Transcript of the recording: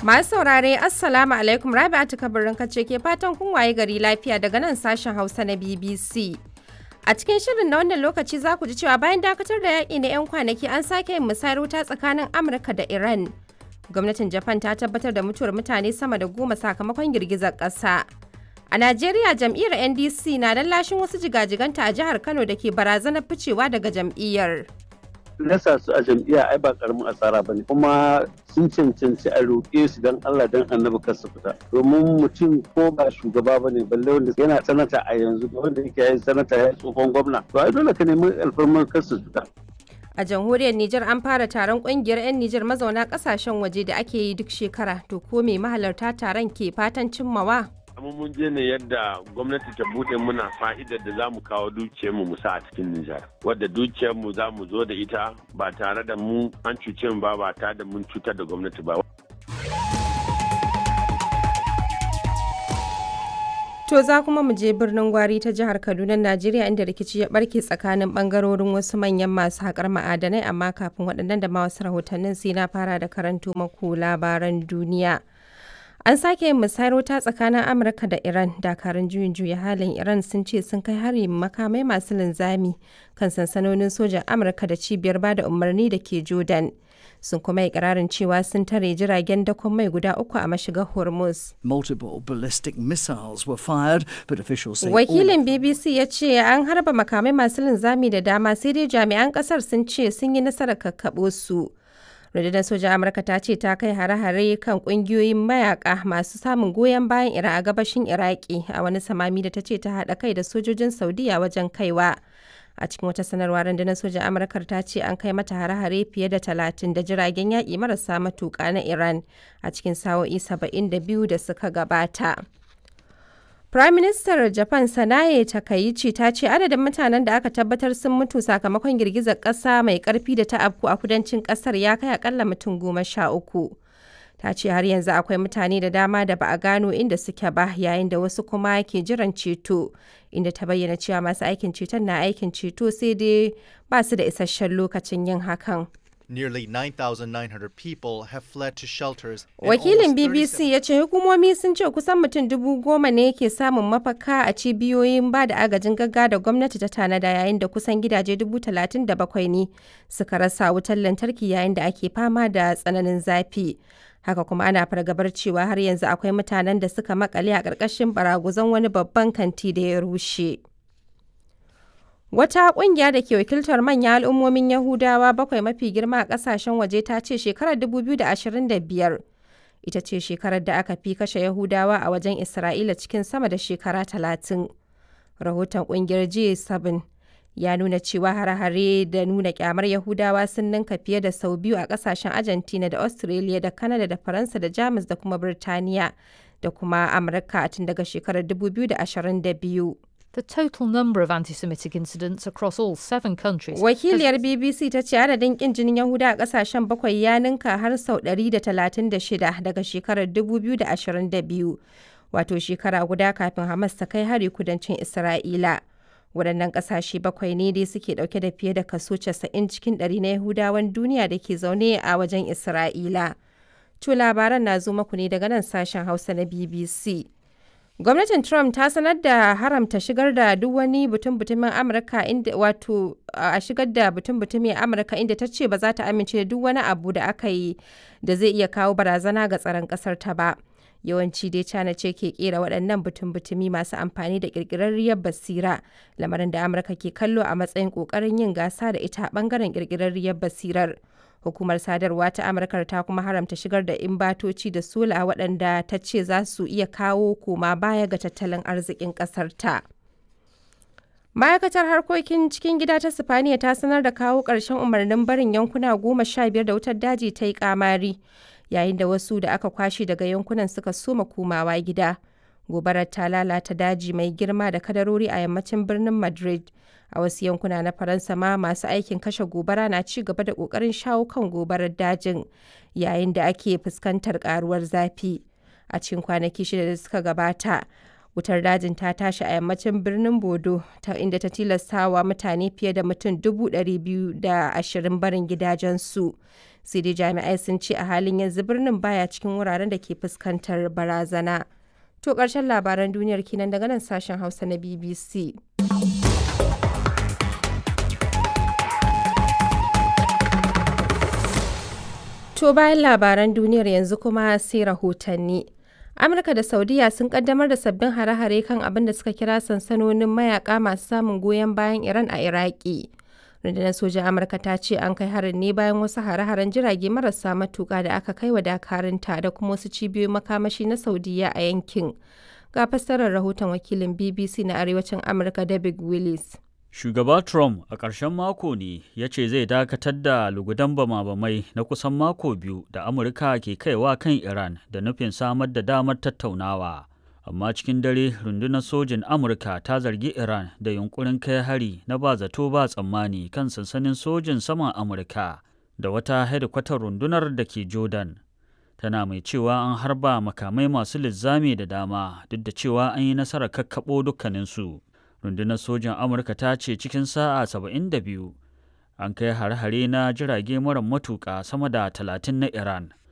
Masu saurare Assalamu alaikum Rabi'atu kabarin kace ke fatan kun waye gari lafiya daga nan sashen Hausa na BBC. A cikin shirin na wannan lokaci za ku ji cewa bayan dakatar da yaƙi na 'yan kwanaki an sake yin musayar wuta tsakanin Amurka da Iran. Gwamnatin Japan ta tabbatar da mutuwar mutane sama da goma sakamakon girgizar ƙasa. A Najeriya jam'iyyar NDC na lallashin wasu jigajiganta a jihar Kano da ke barazanar ficewa daga jam'iyyar. nasa su a jam'iyya ai ba karamin asara bane kuma sun cancanci a roƙe su dan Allah dan annabi kar su fita domin mutum ko ba shugaba bane balle wanda yana sanata a yanzu da wanda yake yin sanata ya tsohon gwamna to ai dole ka nemi alfarmar kar su fita A jamhuriyar Nijar an fara taron kungiyar 'yan Nijar mazauna kasashen waje da ake yi duk shekara to ko me mahalarta taron ke fatan cimmawa? amma mun je ne yadda gwamnati ta bude muna fa'idar da za mu kawo dukiyarmu mu sa a cikin Nijar. Wadda dukiyarmu za mu zo da ita ba tare da mu an cuce mu ba ba tare da mun cutar da gwamnati ba. To za kuma mu je birnin Gwari ta jihar Kaduna, Najeriya inda rikici ya barke tsakanin bangarorin wasu manyan masu haƙar ma'adanai amma kafin waɗannan da ma wasu rahotannin sai na fara da karanto maku labaran duniya. An sake yin musayar wuta tsakanin Amurka da Iran. Dakarun juyin juya halin Iran sun ce sun kai hari makamai masu linzami kan sansanonin sojan Amurka da cibiyar bada umarni da ke Jordan. Sun kuma yi ƙirarin cewa sun tare jiragen dakon mai guda uku a mashigar Hormuz. Multiple ballistic missiles were fired, but officials say all Wakilin BBC ya ce an harba makamai masu linzami da dama sai dai jami'an ƙasar sun ce sun yi nasarar kakkaɓo su. rundunar sojan amurka ta ce ta kai hare-hare kan kungiyoyin mayaka masu samun goyon bayan iran a gabashin iraki a wani samami da ta ce ta haɗa kai da sojojin saudiya wajen kaiwa a cikin wata sanarwa rundunar sojan amurkar ta ce an kai mata hare-hare fiye da talatin da jiragen yaƙi marasa matuƙa na iran a cikin sa'o'i saba'in da biyu da suka gabata Prime Minister Japan Sanae Takaichi ta ce adadin mutanen da aka tabbatar sun mutu sakamakon girgizar ƙasa mai ƙarfi da ta afku a kudancin ƙasar ya kai akalla mutum goma sha uku. Ta ce har yanzu akwai mutane da dama da ba a gano inda suke ba yayin da wasu kuma ke jiran ceto inda ta bayyana cewa masu aikin ceton na aikin ceto sai dai ba su da isasshen lokacin yin hakan. Nearly 9,900 people have fled to shelters. and Wakilin almost 37 BBC ya ce hukumomi sun ce kusan mutum dubu goma ne ke samun mafaka a cibiyoyin ba da agajin gaggawa da gwamnati ta tanada yayin da kusan gidaje dubu talatin da bakwai ne suka rasa wutar lantarki yayin da ake fama da tsananin zafi. Haka kuma ana fargabar cewa har yanzu akwai mutanen da suka makale a ƙarƙashin baraguzan wani babban kanti da ya rushe. Wata ƙungiya da ke wakiltar manyan al'ummomin Yahudawa bakwai mafi girma a ƙasashen waje ta ce shekarar 2025 ita ce shekarar da aka fi kashe Yahudawa a wajen Isra'ila cikin sama da shekara 30. Rahoton ƙungiyar G7 ya nuna cewa hare-hare da nuna kyamar Yahudawa sun ninka fiye da sau biyu a ƙasashen Argentina da Australia da Canada da Faransa da Jamus da kuma Birtaniya da kuma Amurka tun daga shekarar 2022. The total number of anti Semitic incidents across all seven countries. has- Wakiliyar BBC ta ce adadin kin jinin Yahuda a kasashen bakwai ya ninka har sau 136 daga shekarar 2022, wato shekara guda kafin Hamas ta kai hari kudancin Isra'ila. Waɗannan ƙasashe bakwai ne dai suke ɗauke da fiye da kaso 90 cikin ɗari na Yahudawan duniya da ke zaune a wajen Isra'ila. To labaran na zo maku ne daga nan sashen Hausa na BBC. Gwamnatin Trump ta sanar da haramta shigar da duk wani butun-butumin Amurka inda wato a shigar da butun-butumin Amurka inda ta ce ba za ta amince da duk wani abu da aka yi da zai iya kawo barazana ga tsaron kasar ta ba. Yawanci dai China ce ke kera waɗannan butun-butumi masu amfani da ƙirƙirarriyar basira, lamarin da Amurka ke kallo a matsayin ƙoƙarin yin gasa da ita a ɓangaren ƙirƙirarriyar basirar. Hukumar sadarwa ta Amurka ta kuma haramta shigar da imbatoci da sola waɗanda ta ce za su iya kawo koma baya ga tattalin arzikin ƙasar ta. Ma'aikatar harkokin cikin gida ta Sifaniya ta sanar da kawo ƙarshen umarnin barin yankuna goma sha biyar da wutar daji ta yi ƙamari, yayin da wasu da aka kwashe daga yankunan suka soma komawa gida. Gobarar ta lalata daji mai girma da kadarori a yammacin birnin Madrid. A wasu yankuna na Faransa ma masu aikin kashe gobara na ci gaba da ƙoƙarin shawo kan gobarar dajin yayin da ake fuskantar ƙaruwar zafi. A cikin kwanaki shida da suka gabata, wutar dajin ta tashi a yammacin birnin Bodo ta inda ta tilastawa mutane fiye da mutum dubu ɗari biyu da ashirin barin gidajensu. sai dai jami'ai sun ce a halin yanzu birnin baya cikin wuraren da ke fuskantar barazana to ƙarshen labaran duniyar kenan daga nan sashen hausa na bbc To bayan labaran duniyar yanzu kuma sai rahotanni. Amurka da Saudiya sun kaddamar da sabbin hare-hare kan abin da suka kira sansanonin mayaka masu samun goyon bayan Iran a Iraki. Rundunar sojan Amurka ta ce an kai harin ne bayan wasu hare-haren jirage marasa matuƙa da aka kai wa dakarunta da kuma wasu cibiyoyin makamashi na Saudiya a yankin. Ga fassarar rahoton wakilin BBC na Arewacin Amurka David Willis. Shugaba Trump a ƙarshen mako ne ya ce zai dakatar da lugudan bama-bamai na kusan mako biyu da Amurka ke kaiwa kan Iran da nufin samar da damar tattaunawa. Amma cikin dare rundunar sojin Amurka ta zargi Iran da yunkurin kai hari na ba zato ba tsammani kan sansanin sojin saman Amurka da wata hedikwatar rundunar da ke Jordan. Tana mai cewa an harba makamai masu linzami da dama duk da cewa an yi nasarar kakkaɓo dukkaninsu. rundunar sojan amurka ta ce cikin sa'a 72 an kai hare-hare na jirage mara matuƙa sama da 30 na iran